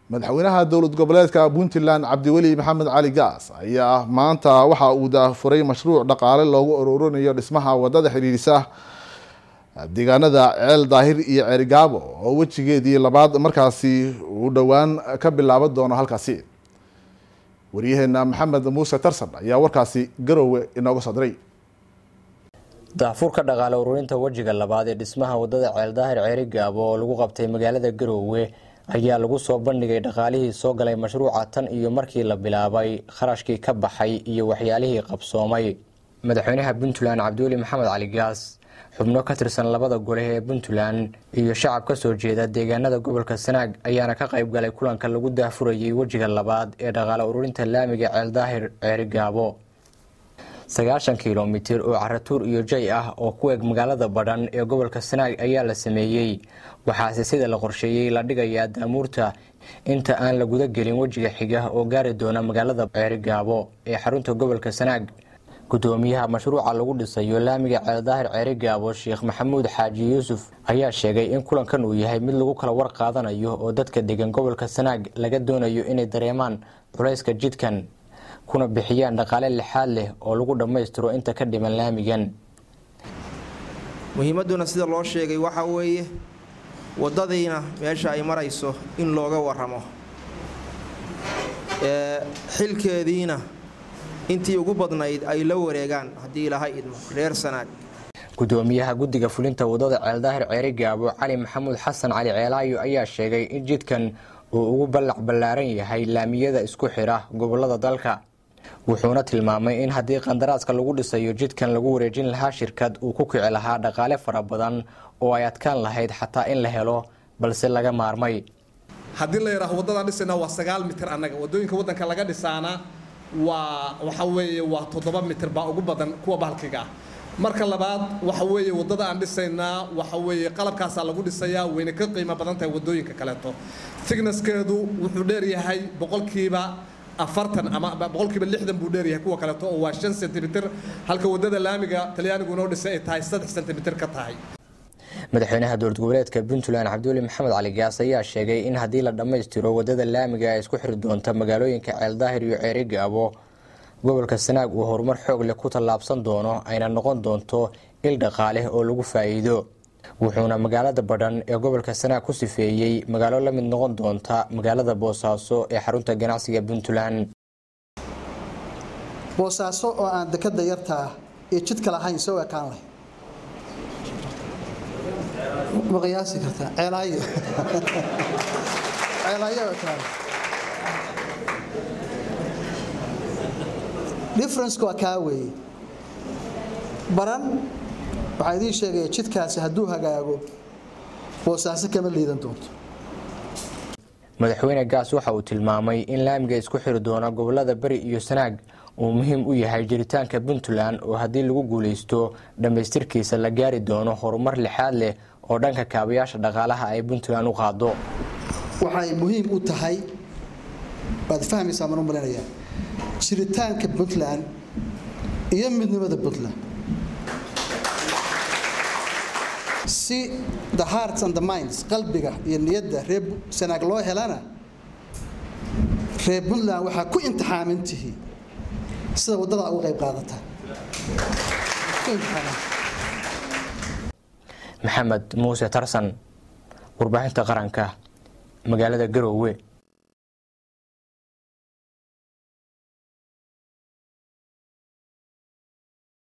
madaxweynaha dowlad goboleedka puntland cabdiweli maxamed cali gaas ayaa maanta waxa uu daafuray mashruuc dhaqaale loogu ururinayo dhismaha wadada xidhiidhisa deegaanada ceel daahir iyo ceerigaabo oo wejigeedii labaad markaasi uu dhowaan ka bilaaban doono halkaasi waryaheena maxamed muuse tarsan ayaa warkaasi garowe inooga soo diray daafurka dhaqaale ururinta wejiga labaad ee dhismaha wadada ceeldaahir ceeri gaabo oo lagu qabtay magaalada garoowe ayaa lagu soo bandhigay dhaqaalihii soo galay mashruuca tan iyo markii la bilaabay kharashkii ka baxay iyo waxyaalihii qabsoomay madaxweynaha puntland cabdiweli maxamed cali gaas xubno ka tirsan labada gole ee puntland iyo shacab ka soo jeeda deegaanada gobolka sanaag ayaana ka qayb galay kulanka lagu daafurayay wejiga labaad ee dhaqaale ururinta laamiga ceeldaahir ceeri gaabo sagaashan kilomitir oo caratuur iyo jay ah oo ku eg magaalada badhan ee gobolka sanaag ayaa la sameeyey waxaase sida la qorsheeyey la dhigayaa daamuurta inta aan la guda gelin wejiga xiga oo gaari doona magaalada ceeri gaabo ee xarunta gobolka sanaag gudoomiyaha mashruuca lagu dhisayo laamiga ceeldaahir ceeri gaabo sheekh maxamuud xaaji yuusuf ayaa sheegay in kulankan uu yahay mid lagu kala war qaadanayo oo dadka degan gobolka sanaag laga doonayo inay dareemaan culayska jidkan kuna bixiyaan dhaqaale lixaad leh oo lagu dhammaystiro inta ka dhiman laamigan muhiimadduna sida loo sheegay waxa weeye waddadiina meesha ay marayso in looga waramo xilkeediina intii ugu badnayd ay la wareegaan haddii ilaha idmo reer sanaag gudoomiyaha guddiga fulinta wadada ceeldaahir ceeri gaabo cali maxamuud xasan cali ceelaayo ayaa sheegay in jidkan uu ugu ballac ballaaran yahay laamiyada isku xidha gobolada dalka wuxuuna tilmaamay in haddii qandaraaska lagu dhisayo jidkan lagu wareejin lahaa shirkad uu ku kici lahaa dhaqaale fara badan oo ay adkaan lahayd xataa in la helo balse laga maarmay haddii la yidhaaho waddadaan dhisayna waa sagaal mitir annaga waddooyinka waddanka laga dhisaana waa waxa weeye waa toddoba mitir baa ugu badan kuwa bahalkiga ah marka labaad waxa weeye waddada aan dhisaynaa waxa weeye qalabkaasaa lagu dhisayaa wayna ka qiimo badan tahay waddooyinka kaleeto thignesskeedu wuxuu dheeryahay boqolkiiba afartan ama boqolkiiba lixdan buu dheeryahay kuwa kaleeto oo waa shan sentimitir halka waddada laamiga talyaanigu noo dhisay ay tahay saddex sentimitir ka tahay madaxweynaha dowlad goboleedka puntland cabdiweli maxamed cali gaas ayaa sheegay in haddii la dhammaystiro wadada laamiga ay isku xiri doonta magaalooyinka ceeldaahir iyo ceeri gaabo gobolka sanaag uu horumar xoog leh ku tallaabsan doono ayna noqon doonto il dhaqaale oo lagu faa'iido wuxuuna magaalada badhan ee gobolka sanaag ku sifeeyey magaalo la mid noqon doonta magaalada boosaaso ee xarunta ganacsiga puntland boosaaso oo aan dekada yartaa iyo jidka lahayn soo ekaan leh ma qiyaasi kartaa ceelaayo ceelaayo ekaan differenceka waa kaa weeye baran waxaan idiin sheegaya jidkaasi hadduu hagaago boosaaso kama liidan doonto madaxweyne gaas waxa uu tilmaamay in laamiga isku xiri doona gobolada beri iyo sanaag uu muhiim u yahay jiritaanka puntland oo haddii lagu guuleysto dhammaystirkiisa la gaari doono horumar lixaad leh oo dhanka kaabayaasha dhaqaalaha ay puntland u qaado waxay muhiim u tahay waad fahmaysaa maan u malinayaa jiritaanka puntland iyo midnimada puntland si the hearts and the minds qalbiga iyo niyadda reer sanaag loo helana reer puntland waxaa ku imtixaamintihi sida waddada uga qayb qaadata maxamed muuse tarsan warbaahinta qaranka magaalada garoowe